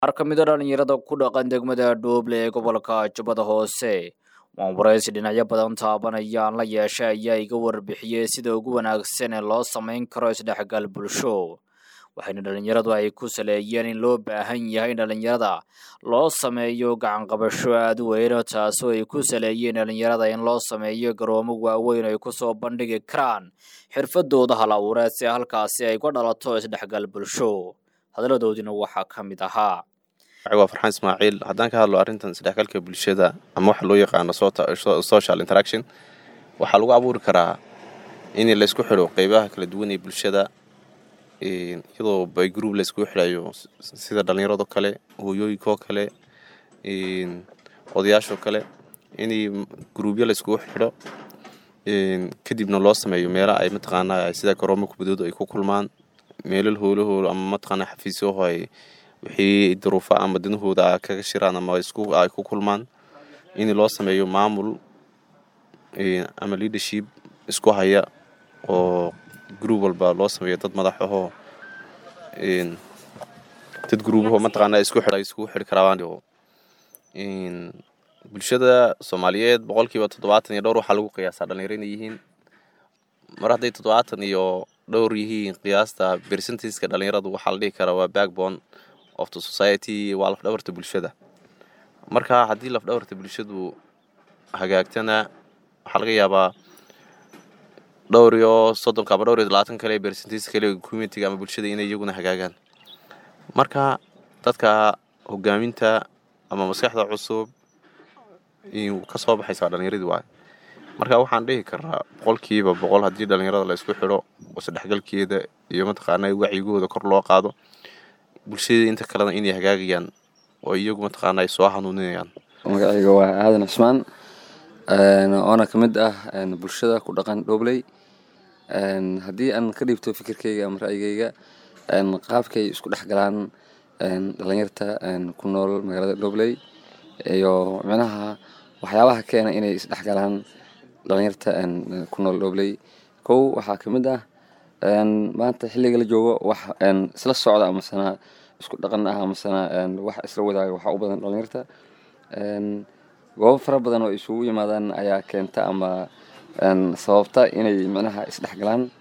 qaar ka mida dhalinyarada ku dhaqan degmada dhooble ee gobolka jubbada hoose waan waraysi dhinacyo badan taabanayaan la yeeshay ayaa iga warbixiyey sida ugu wanaagsan ee loo samayn karo isdhexgal bulsho waxayna dhalinyaradu ay ku saleeyeen in loo baahan yahay in dhalinyarada loo sameeyo gacanqabasho aada u weyno taasoo ay ku saleeyeen dhalinyarada in loo sameeyo garoomo waaweyn ay kusoo bandhigi karaan xirfadooda hal abuureed si halkaasi ay ka dhalato isdhexgal bulsho hadaladoodina waxaa ka mid ahaa waa farxaan ismaaciil haddaan ka hadlo arrintan isdhexgalka bulshada ama waxa loo yaqaano social interaction waxaa lagu abuuri karaa in laysku xidho qeybaha kala duwan ee bulshada iyadoo by group layskugu xidhayo sida dhallinyarado kale hooyooyinkoo kale odayaashoo kale in gruubyo layskugu xidho kadibna loo sameeyo meela ay mataqaanaa sida garoomo kubadoodu ay ku kulmaan meelal hoolahooda ama mataqaanaa xafiisyaho ay wixii duruufa ama danahooda kaga shiraan ama ay ku kulmaan in loo sameeyo maamul ama leadership isku haya oo gruub walba loo sameeyo dad madax ahoo dad gruubaho mataqaanaa isku xidha iskugu xidhi karaan bulshada soomaaliyeed boqolkiiba toddobaatan iyo dhowr waxaa lagu qiyaasaa dhalinyaro inay yihiin mar hadday toddobaatan iyo dhowr yihiin qiyaasta bersentiska dhalinyaradu waxaa la dhihi karaa waa backbone of the society waa lafdhabarta bulshada marka haddii lafdhabarta bulshadu hagaagtana waxaa laga yaabaa dhowr iyo soddonka ama dhowr iyo labaatan kale bersentis kale communitiga ama bulshada inay iyaguna hagaagaan marka dadka hogaaminta ama maskaxda cusub ka soo baxaysa dhalinyaradii waay marka waxaan dhihi karaa boqolkiiba boqol haddii dhalinyarada la isku xidho isdhexgalkeeda iyo mataqaana wacyigooda kor loo qaado bulshada inta kalena inay hagaagayaan oo iyagu mataqaana ay soo hanuuninayaan magacayga waa aadan cismaan oona ka mid ah bulshada ku dhaqan dhobley haddii aan ka dhiibto fikirkeyga ama ra'yigeyga qaabkay isku dhex galaan dhalinyarta ku nool magaalada dhobley iyo micnaha waxyaabaha keena inay isdhex galaan dhalinyarta ku nool dhobley kow waxaa ka mid ah maanta xilliga la joogo wax isla socda amasana isku dhaqan ah amasana wax isla wadaaga waxaa u badan dhalinyarta goobo fara badan oo isugu yimaadaan ayaa keenta ama sababta inay micnaha isdhex galaan